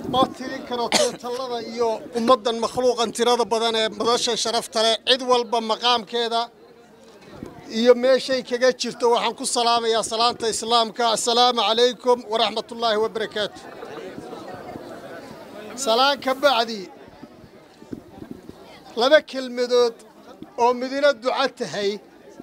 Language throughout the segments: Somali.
ma tirin karo tootallada iyo ummaddan makhluuqan tirada badan ee madasha sharafta leh cid walba maqaamkeeda iyo meeshay kaga jirto waxaan ku salaamayaa salaanta islaamka assalaamu calaykum waraxmatullaahi wabarakaatu salaan ka bacdi laba kelmadood oo midina duco tahay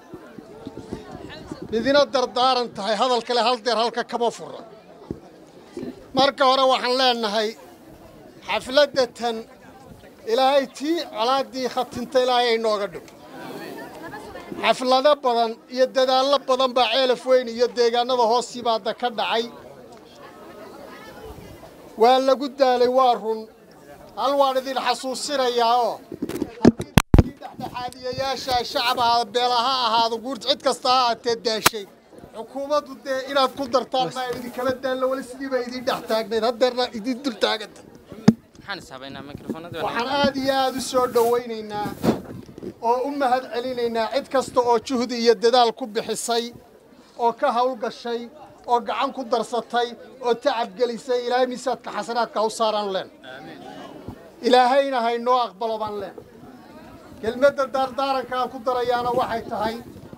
midina dardaaran tahay hadal kale hal deer halka kama fura marka hore waxaan leenahay xafladda tan ilaahay tii colaaddii khatinta ilaahay ay nooga dhigo xaflado badan iyo dadaallo badan baa ceelaf weyn iyo deegaanada hoos yimaada ka dhacay waa lagu daalay waa run hal waan idin xasuusinayaa oo haddii dhexdhexaadiyayaasha shacab ahaada beela ha ahaado guurt cid kasta ha aatee daashay xukuumaddu dee inaad ku dartaan maa idinkala daallo weli sidii baa idiin dhex taagnayd haddeerna idin dul taaganta waxaan aad iyo aad u soo dhowaynaynaa oo u mahad celinaynaa cid kasta oo juhdi iyo dadaal ku bixisay oo ka hawlgashay oo gacan ku darsatay oo tacab gelisay ilaahay miisaadka xasanaadka u saaraan leen ilaahayna haynoo aqbalo baan leen kelmadda daardaaranka aan ku darayaana waxay tahay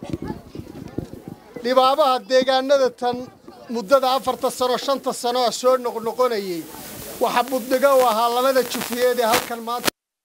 dhibaabaha deegaanada tan muddada afarta sano shanta sano ah soo noqnoqonayey waxa buddigo u ahaa labada jufiyeed ee halkan maanta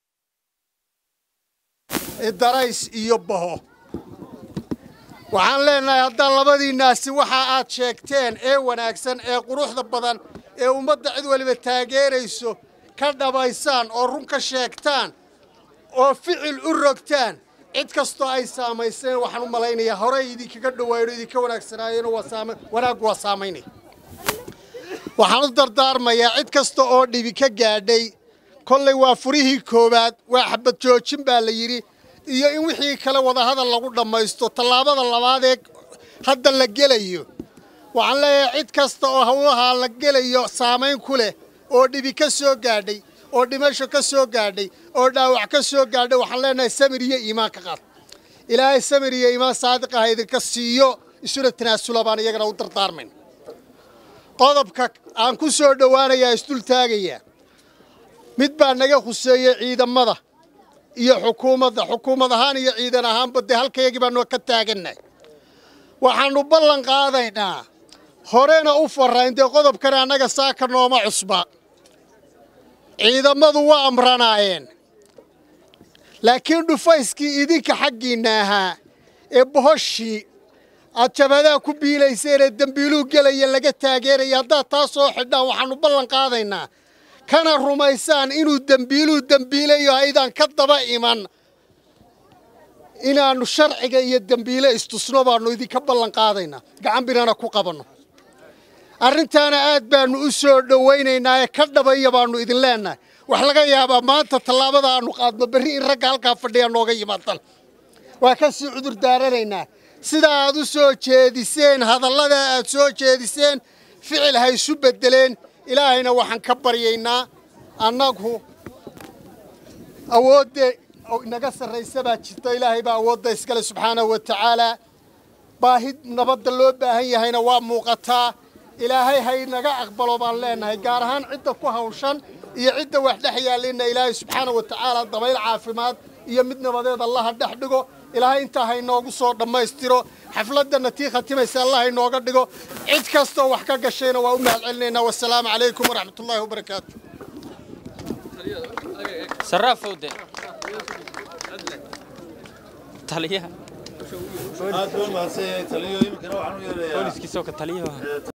darays iyo baho waxaan leenahay haddaan labadiinnaasi waxa aad sheegteen ee wanaagsan ee quruxda badan ee ummadda cid waliba taageerayso ka dhabaysaan oo run ka sheegtaan oo ficil u rogtaan cid kastoo ay saamayseen waxaan u malaynayaa horey idinkaga dhawaayo idinka wanaagsanaayeen wanaaggu waa saamaynaya waxaan u dardaarmayaa cid kasta oo dhibi ka gaadhay kollay waa furihii koowaad waa xabad joojin baa la yidhi iyo in wixii kale wadahadal lagu dhammaysto tallaabada labaad ee hadda la gelayo waxaan leeyahay cid kasta oo hawlahaa la gelayo saamayn ku leh oo dhibi ka soo gaadhay oo dhimasho ka soo gaadhay oo dhaawac ka soo gaadhay waxaan leenahay samir iyo iimaan ka qaad ilaahay samir iyo iimaan saadiq ah idinka siiyo isuna tanaasula baan iyagana u dardaarmayn qodobka aan ku soo dhowaanayaa isdul taagayaa mid baa naga khuseeyey ciidamada iyo xukuumadda xukuumad ahaan iyo ciidan ahaanba dee halkayagii baanu ka taagannahay waxaannu ballan qaadaynaa horena u farrayn dee qodobkani annaga saaka nooma cusba ciidamadu waa amranaayeen laakiin dhufayskii idinka xaggiinna ahaa ee bohoshii aad jabadaa ku biilayseen ee dembiiluu gelaya laga taageeraya haddaad taa soo xidhaan waxaannu ballan qaadaynaa kana rumaysaan inuu dembiiluu dembiilayo aydaan ka daba iman inaannu sharciga iyo dembiile istusno baannu idinka ballan qaadaynaa gacan binana ku qabanno arrintaana aad baannu u soo dhowaynaynaa ee ka dhabaya baannu idin leennahay wax laga yaabaa maanta tallaabada aannu qaadno berri in ragga halkaa fadhiya nooga yimaadaan waa ka sii cudur daaranaynaa sida aad u soo jeediseen hadallada aad soo jeediseen ficil ha isu beddeleen ilaahayna waxaan ka baryaynaa annagu awoodda inaga sarraysa baa jirta ilaahay baa awoodda iskale subxaanahu wa tacaalaa baahi nabadda loo baahan yahayna waa muuqataa ilaahay hay naga aqbalo baan leenahay gaar ahaan cidda ku hawshan iyo cidda wax dhex yaallinna ilaahay subxaanahu wa tacaala dabayl caafimaad iyo mid nabadeed allaha dhex dhigo ilaahay intaa haynoogu soo dhammaystiro xafladdanna tii khatimaysa allah haynooga dhigo cid kastoo wax ka gashayna waa u mahad celinaynaa wasalaamu calaykum waraxmatullaahi wabarakaatu sarraafowde taliyaha aad buu mahadsan yahay taliyo iminkana waxaan u yeerayaa booliskiisoo ka taliyaha